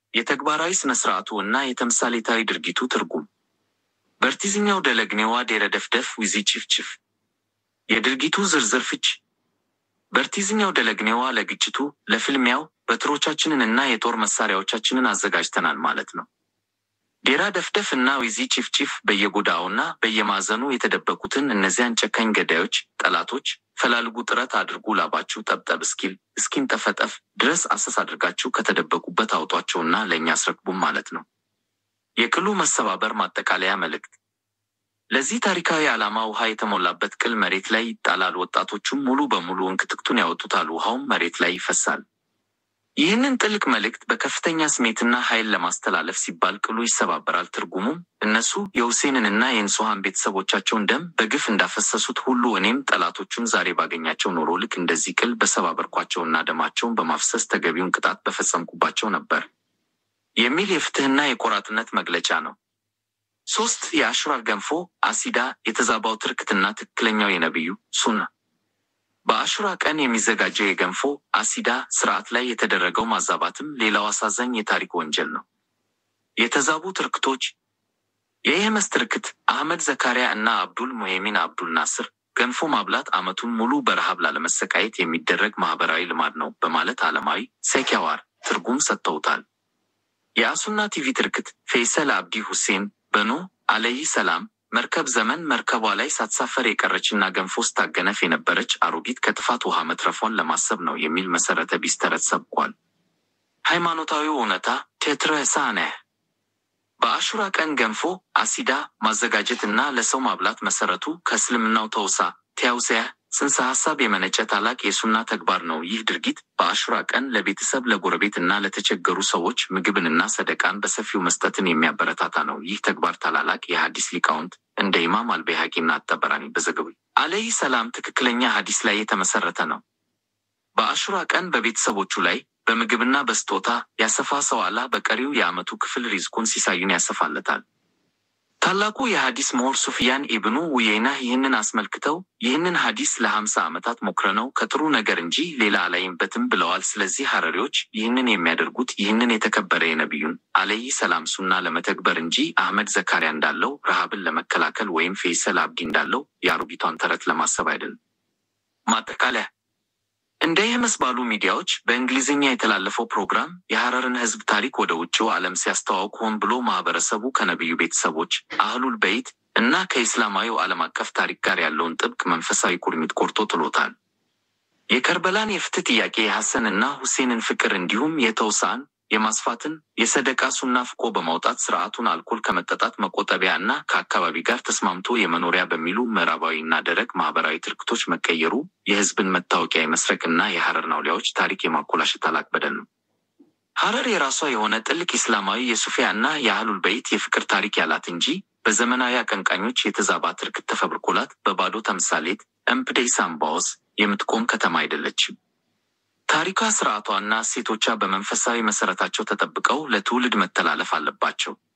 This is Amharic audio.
የተግባራዊ ስነ ስርዓቱ እና የተምሳሌታዊ ድርጊቱ ትርጉም በርቲዝኛው ደለግኔዋ ዴረደፍደፍ ዊዚ ቺፍቺፍ የድርጊቱ ዝርዝር ፍች በርቲዝኛው ደለግኔዋ ለግጭቱ ለፍልሚያው በትሮቻችንን እና የጦር መሳሪያዎቻችንን አዘጋጅተናል ማለት ነው። ዴራ ደፍደፍ እና ዊዚ ቺፍቺፍ በየጎዳውና በየማዕዘኑ የተደበቁትን እነዚያን ጨካኝ ገዳዮች ጠላቶች ፈላልጉ፣ ጥረት አድርጉ፣ ላባችሁ ጠብጠብ እስኪል እስኪንጠፈጠፍ ድረስ አሰስ አድርጋችሁ ከተደበቁበት አውጧቸውና ለእኛ አስረክቡም ማለት ነው። የቅሉ መሰባበር ማጠቃለያ መልእክት ለዚህ ታሪካዊ ዓላማ ውሃ የተሞላበት ቅል መሬት ላይ ይጣላል። ወጣቶቹም ሙሉ በሙሉ እንክትክቱን ያወጡታል። ውሃውም መሬት ላይ ይፈሳል። ይህንን ጥልቅ መልእክት በከፍተኛ ስሜትና ኃይል ለማስተላለፍ ሲባል ቅሉ ይሰባበራል። ትርጉሙም እነሱ የሁሴንንና የንጹሐን ቤተሰቦቻቸውን ደም በግፍ እንዳፈሰሱት ሁሉ እኔም ጠላቶቹን ዛሬ ባገኛቸው ኖሮ ልክ እንደዚህ ቅል በሰባበርኳቸውና ደማቸውን በማፍሰስ ተገቢውን ቅጣት በፈጸምኩባቸው ነበር የሚል የፍትህና የቆራጥነት መግለጫ ነው። ሶስት የአሹራ ገንፎ አሲዳ የተዛባው ትርክትና ትክክለኛው የነቢዩ ሱና በአሹራ ቀን የሚዘጋጀው የገንፎ አሲዳ ስርዓት ላይ የተደረገው ማዛባትም ሌላው አሳዛኝ የታሪክ ወንጀል ነው። የተዛቡ ትርክቶች የየመስ ትርክት አህመድ ዘካሪያ እና አብዱል ሙሄሚን አብዱል ናስር ገንፎ ማብላት ዓመቱን ሙሉ በረሃብ ላለመሰቃየት የሚደረግ ማህበራዊ ልማድ ነው በማለት ዓለማዊ ሰኪያዋር ትርጉም ሰጥተውታል። የአሱና ቲቪ ትርክት ፌይሰል አብዲ ሁሴን በኖ አለይህ ሰላም መርከብ ዘመን መርከቧ ላይ ሳትሳፈር የቀረችና ገንፎ ስታገነፍ የነበረች አሮጊት ከጥፋት ውሃ መትረፏን ለማሰብ ነው የሚል መሰረተ ቢስ ተረት ሰብኳል። ሃይማኖታዊው እውነታ ቴትረሳነህ በአሹራ ቀን ገንፎ አሲዳ ማዘጋጀት እና ለሰው ማብላት መሰረቱ ከእስልምናው ተውሳ ቲያውሲያ ጽንሰ ሀሳብ የመነጨ ታላቅ የሱና ተግባር ነው። ይህ ድርጊት በአሹራ ቀን ለቤተሰብ ለጎረቤት እና ለተቸገሩ ሰዎች ምግብንና ሰደቃን በሰፊው መስጠትን የሚያበረታታ ነው። ይህ ተግባር ታላላቅ የሐዲስ ሊቃውንት እንደ ኢማም አልበይሃቂና አጠበራኒ በዘገቡ አለይህ ሰላም ትክክለኛ ሐዲስ ላይ የተመሰረተ ነው። በአሹራ ቀን በቤተሰቦቹ ላይ በምግብና በስጦታ ያሰፋ ሰው አላህ በቀሪው የዓመቱ ክፍል ሪዝቁን ሲሳዩን ያሰፋለታል። ታላቁ የሐዲስ ምሁር ሱፊያን ኢብኑ ውየይና ይህንን አስመልክተው ይህንን ሐዲስ ለሀምሳ ዓመታት ሞክረነው ከጥሩ ነገር እንጂ ሌላ አላይንበትም ብለዋል። ስለዚህ ሐረሪዎች ይህንን የሚያደርጉት ይህንን የተከበረ የነቢዩን አለይህ ሰላም ሱና ለመተግበር እንጂ አህመድ ዘካሪያ እንዳለው ረሃብን ለመከላከል ወይም ፌይሰል አብዲ እንዳለው የአሮጊቷን ተረት ለማሰብ አይደለም። ማጠቃለያ እንደ የመስ ባሉ ሚዲያዎች በእንግሊዝኛ የተላለፈው ፕሮግራም የሐረርን ሕዝብ ታሪክ ወደ ውጭው ዓለም ሲያስተዋውቅ ሆን ብሎ ማህበረሰቡ ከነቢዩ ቤተሰቦች አህሉል በይት እና ከኢስላማዊው ዓለም አቀፍ ታሪክ ጋር ያለውን ጥብቅ መንፈሳዊ ቁርኝት ቆርጦ ጥሎታል። የከርበላን የፍትህ ጥያቄ፣ የሐሰን እና ሁሴንን ፍቅር እንዲሁም የተውሳን የማስፋትን የሰደቃ ሱና ፍቆ በማውጣት ስርዓቱን አልኮል ከመጠጣት መቆጠቢያ እና ከአካባቢ ጋር ተስማምቶ የመኖሪያ በሚሉ ምዕራባዊ እና ደረቅ ማህበራዊ ትርክቶች መቀየሩ የህዝብን መታወቂያ የመስረቅ እና የሐረር ናውሊያዎች ታሪክ የማኮላሸት ታላቅ በደል ነው። ሐረር የራሷ የሆነ ጥልቅ ኢስላማዊ የሱፊያ እና የአህሉል በይት የፍቅር ታሪክ ያላት እንጂ በዘመናዊ አቀንቃኞች የተዛባ ትርክት ተፈብርኮላት በባዶ ተምሳሌት እምፕዴይ ሳምባዎስ የምትቆም ከተማ አይደለችም። ታሪኳ፣ ስርዓቷና እሴቶቿ በመንፈሳዊ መሰረታቸው ተጠብቀው ለትውልድ መተላለፍ አለባቸው።